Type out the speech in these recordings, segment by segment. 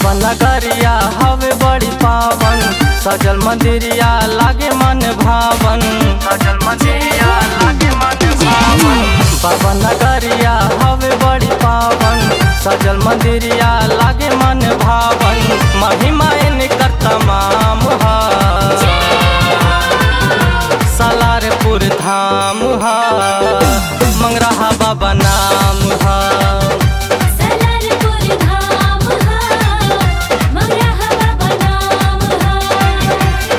बाबा नगरिया हवे बड़ी पावन सजल मंदिरिया लागे मन भावन सजल मंदिरिया लागे मन भावन बाबा नगरिया हवे बड़ी पावन सजल मंदिरिया लागे मन भावन महिमा इनकर तमाम है सलारपुर धाम हा मंगरहा बाबा नाम हा सलारपुर धाम हा मंगरहा बाबा नाम हा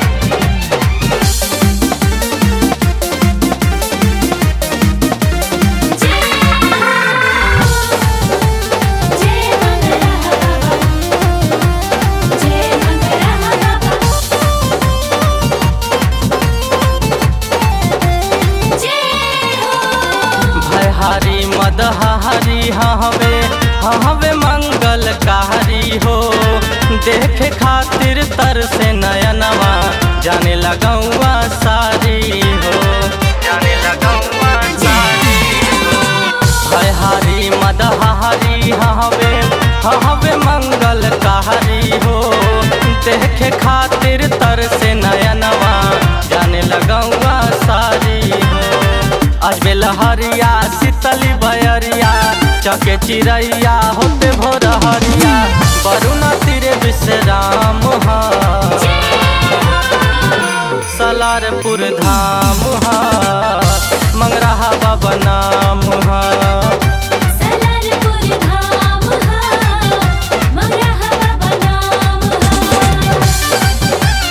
जय मंगरहा बाबा जय मंगरहा बाबा जय हो भयहारी मदहारी हवे हवे मंगलकारी हो देखे खातिर तर से नयनवा जाने लगौआ सारी हो जाने लगौआ सारी हो भयहारी मदहारी हवे हवे मंगलकारी हो देखे खातिर तर से नयनवा जाने लगौआ सारी हो अजबे लहरिया शीतली बयरिया चके चिड़ैया होते भोर हरिया वरुणा तीरे विश्राम हा सलारपुर धाम हा मंगरहा बाबा नाम हा सलारपुर धाम हा मंगरहा बाबा नाम हा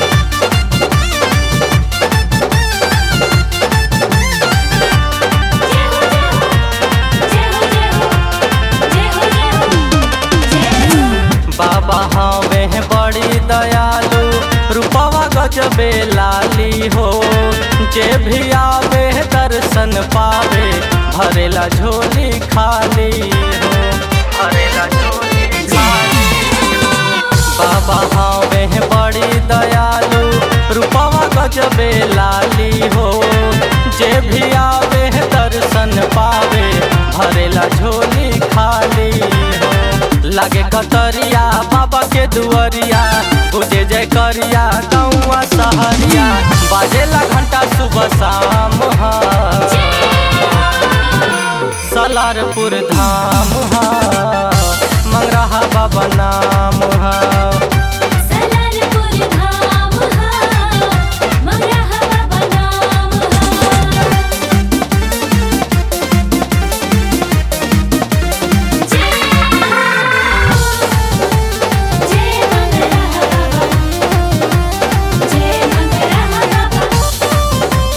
जय हो जय हो जय हो जय हो जय हो बाबा हवे हैं बड़ी दयालु रूपवा गजबे लाली हो जे भी आवे दर्शन पावे भरेला झोली खाली हो भरेला झोली खाली हो बाबा हवे हैं बड़ी दयालु रूपवा गजबे लाली हो जे भी आवे दर्शन पावे भरेला झोली खाली हो लागे कतरिया बाबा के दुआरिया बुझे जय करिया गौआ सहरिया बाजेला घंटा सुबह शाम हा सलारपुर धाम हा मंगरहा बाबा नाम हा सलारपुर धाम हा मंगरहा बाबा नाम हा जय जय मंगरहा बाबा जय मंगरहा बाबा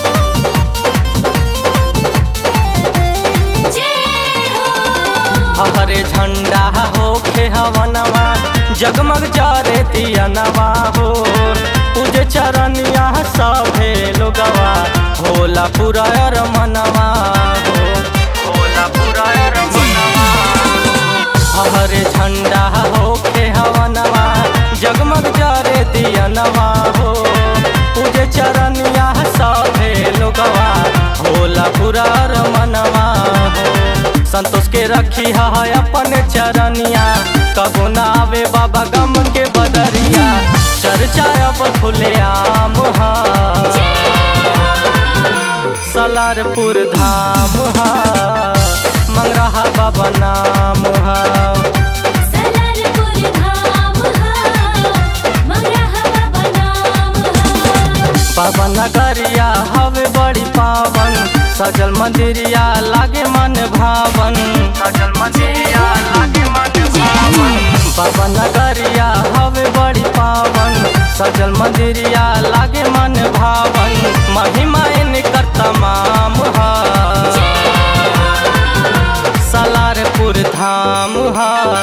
जय हो हरे झंडा होखे हवनवा जगमग जारे तियनवा हो पूजे चरनिया सभे लोगवा भोला पुरायर मनवा हो भोला पुरायर मनवा हो हरे झंडा होखे हवनवा जगमग जारे दियनवा हो पूजे चरनिया सभे लोगवा भोला पुरार मनवा हो संतोष के रखी है अपन चरनिया कबो ना आवे बाबा गम के बदरिया चर्चा अब खुले आम हा सलारपुर धाम हा मंगरहा बाबा नाम हा सलारपुर धाम हा मंगरहा बाबा नाम हा बाबा नगरिया हवे बड़ी पावन सजल मंदिरिया लागे मन भावन सजल मंदिरिया लागे मन भावन बाबा नगरिया हवे बड़ी पावन सजल मंदिरिया लागे मन भावन महिमा इनकर तमाम हा सलारपुर धाम हा